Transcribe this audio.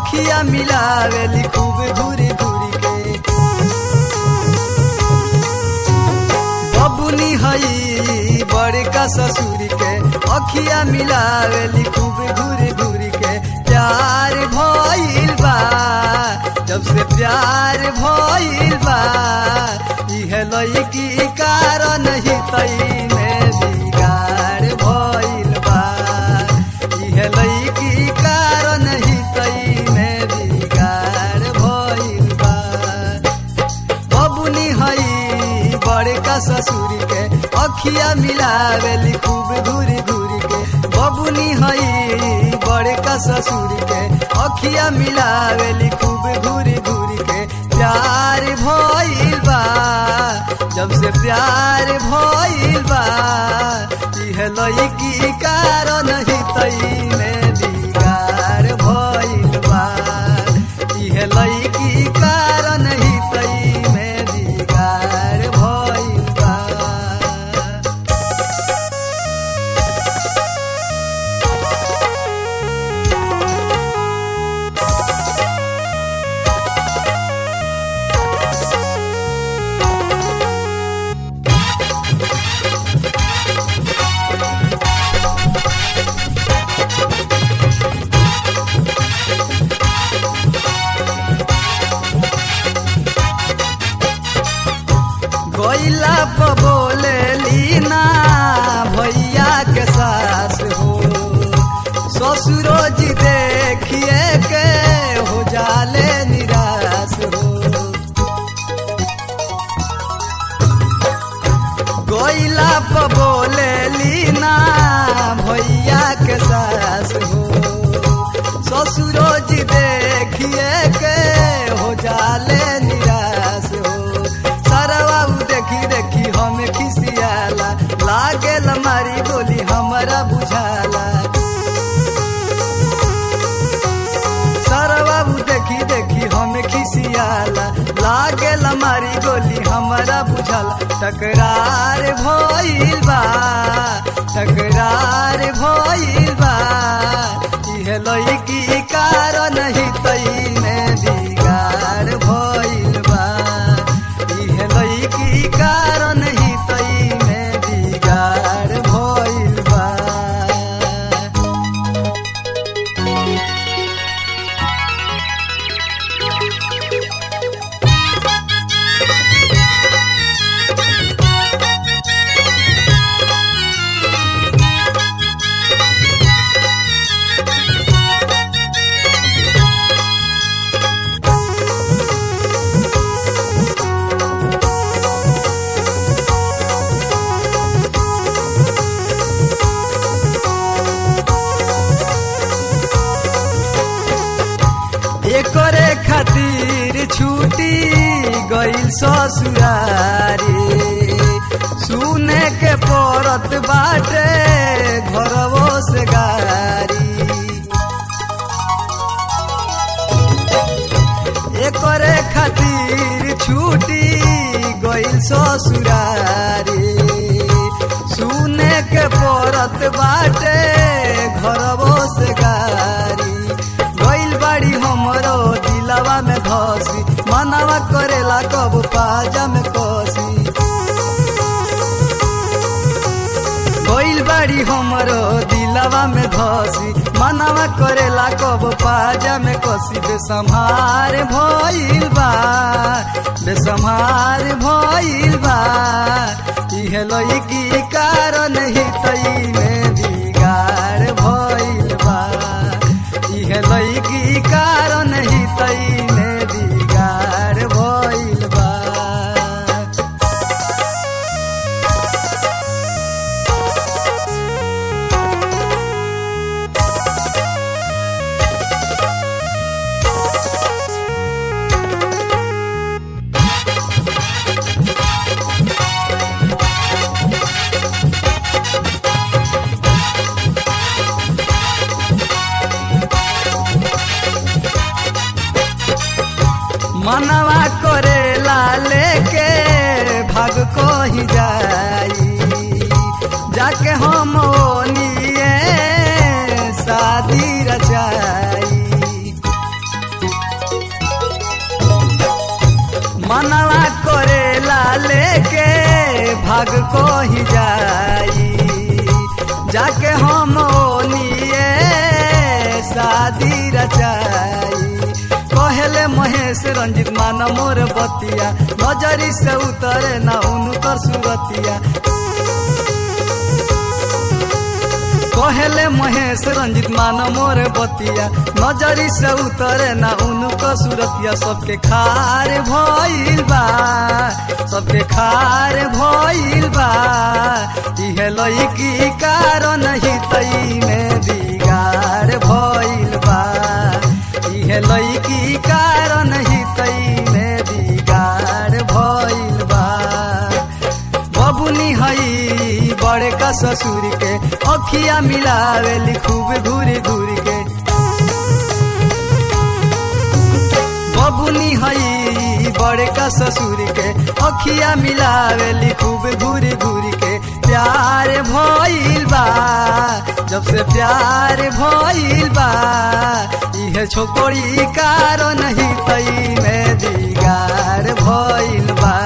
अखिया मिलावेली खूब घूरी घूरी के बबुनी हई बड़का ससुर के अखिया मिलावेली खूब घूरी घूरी के प्यार भइल बा जब से प्यार भइल बा इहे लईकी कारण ही तई में बिगाड़ भइल बा इहे लईकी कारण ही तई में बिगाड़ भइल बा बबुनी हई बड़का ससुर के अखिया मिलावेली खूब घूरी घूरी के बबुनी हई बड़का ससुर के अखिया मिलावेली खूब घूरी घूरी के प्यार भइल बा जब से प्यार भइल बा इहे लईकी कारण ही तई में बिगाड़ भइल बा इहे लईकी कारण ही तई में बिगाड़ भइल बा गैला प बोले लीना भैया के सास हो ससुरो जी देखिए के हो जाले निराश हो गैला प बोले लीना भैया के सास हो ससुरो जी देखिए के हो जाले निराश हो सरवा उ देखी देखी हम खिसियाला लागेल मारी बोली हमरा बुझाला सरवा उ देखी देखी हम खिसियाला लागेल मारी गोली हमरा बुझाला टकरार भइल बा टकरार भइल बा इहे लईकी कारण ही तई में बिगाड़ भइल बा इहे लईकी कारण ही तई में बिगाड़ भइल बा एकरे खातिर छूटी गइल ससुरारी सुने के पड़त बाटे घरवो से गारी एकरे खातिर छूटी गइल ससुरारी सुने के पड़त बाटे घरवो से गारी गइल बाड़ी हमरो दिलवा में धसी मनवा करेला कब पाजा में कसी गइल बाड़ी हमरो दिलवा में धसी मनवा करेला कब पाजा में कसी बेसम्हार भइल बा बेसम्हार भइल बा इहे लईकी कारण ही तई में बिगाड़ भइल बा इहे लईकी कारण ही तई में बिगाड़ भइल बा मनवा करेला लेके भाग को ही जाई जाके हम ओनिए शादी रचाई भाग कही जाई जाके हम ओनिए शादी रचाई कहले महेश रंजित मान मोर बतिया नजरी से उतरे ना उनकर सुरतिया कहले महेश रंजित मान मोर बतिया नजरी से उतरे ना उनको सुरतिया सबके खार भइल बा सबके खार भइल बा इहे लईकी कारण हितई में बिगाड़ भइल बा इहे लईकी कारण हितई में बिगाड़ भइल बा बबुनी हई बड़े का ससुर के अखिया मिलावेली खूब घूरी घूरी के बबुनी हई बड़े का ससुर के अखिया मिलावेली खूब घूरी घूरी के प्यार भइल बा जब से प्यार भइल बा इहे छोकरी कारण ही तई में दिगार भइल बा